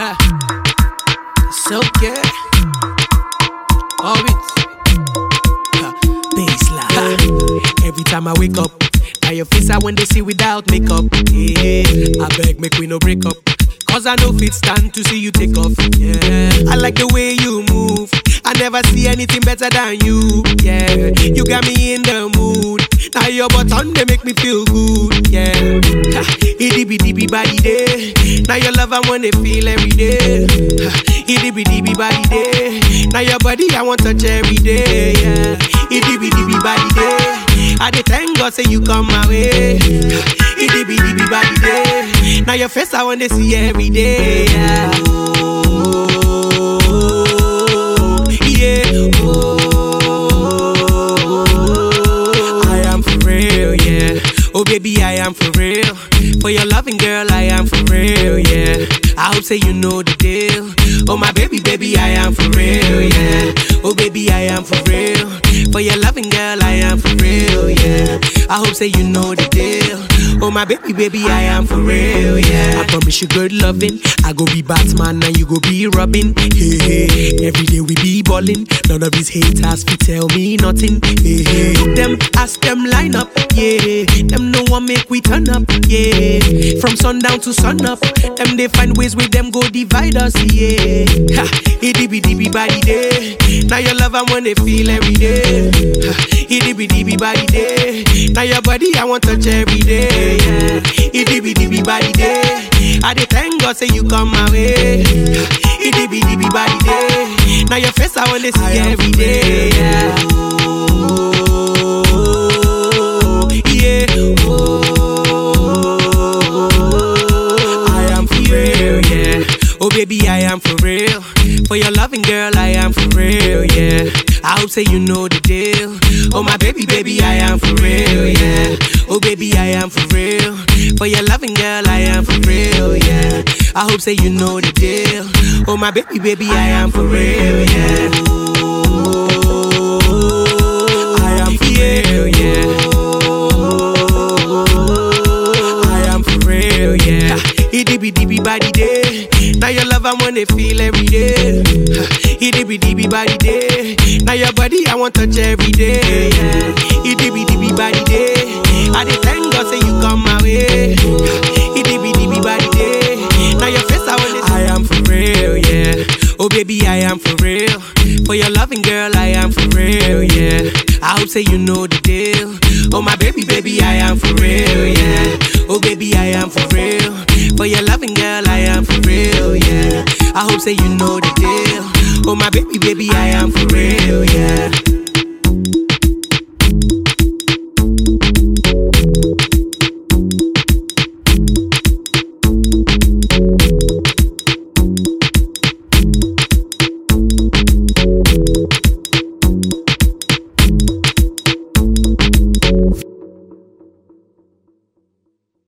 it's okay. Orbit. Baseline. Every time I wake up, now your face I when they see without makeup. Yeah, I beg, make we no break up. Cause I know fit stand to see you take off. Yeah, I like the way you move. I never see anything better than you. Yeah, you got me in the mood. Now your button they make me feel good. Yeah, ha, itty bitty bitty body day. Now your love I wanna feel every day. Ha, Itty bitty bitty body day. Now your body I want touch every day. Yeah, itty bitty bitty body day. I dey thank God say you come my way. Itty bitty bitty body day. Now your face I wanna see every day. Yeah. Oh, yeah. Oh, I am for real, yeah. Oh baby, I am for real. For your loving girl, I am for real, yeah. I hope say you know the deal. Oh my baby, baby, I am for real, yeah. Oh baby, I am for real. For your loving girl, I am for real, yeah. I hope say you know the deal. Oh my baby, baby, I am for real, yeah. I promise you good loving. I go be Batman and you go be Robin. Hey, hey. Every day we be ballin'. None of these haters fi tell me nothing. Hey, hey. Them ask them line up, yeah. Them no one make we turn up, yeah. From sundown to sun up, them they find ways with them go divide us, yeah. Ha, itty bitty bitty body day. Now your love I wanna feel every day. Ha, itty bitty bitty body day. Now your body I want touch every day, yeah. Itty bitty bitty body day. I dey thank God say you come my way. Ha, Itty bitty bitty body day. Now your face I wanna see every day, yeah. Oh, yeah. Oh, I am for real, yeah. Oh baby, I am for real. For your loving girl, I am for real, yeah. I hope say you know the deal. Oh my baby, baby, I am for real, yeah. Oh baby, I am for real. For your loving girl, I am for real, yeah. I hope say you know the deal. Oh my baby, baby, I am for real, yeah. I am for real, yeah. I am for real, yeah. Itty bitty bitty body day. Now your love I wanna feel every day. Itty bitty bitty body day. Now your body I want touch every day. Yeah. Itty bitty bitty body day. I dey thank God say you come my way. Itty bitty bitty body day. Now your face I wanna I am for real, yeah. Oh baby, I am for real. For your loving girl, I am for real, yeah. I hope say you know the deal. Oh my baby, baby, I am for real, yeah. Oh baby, I am for real. For your loving girl, I am for real, yeah. I hope say you know the deal. Oh my baby, baby, I am for real,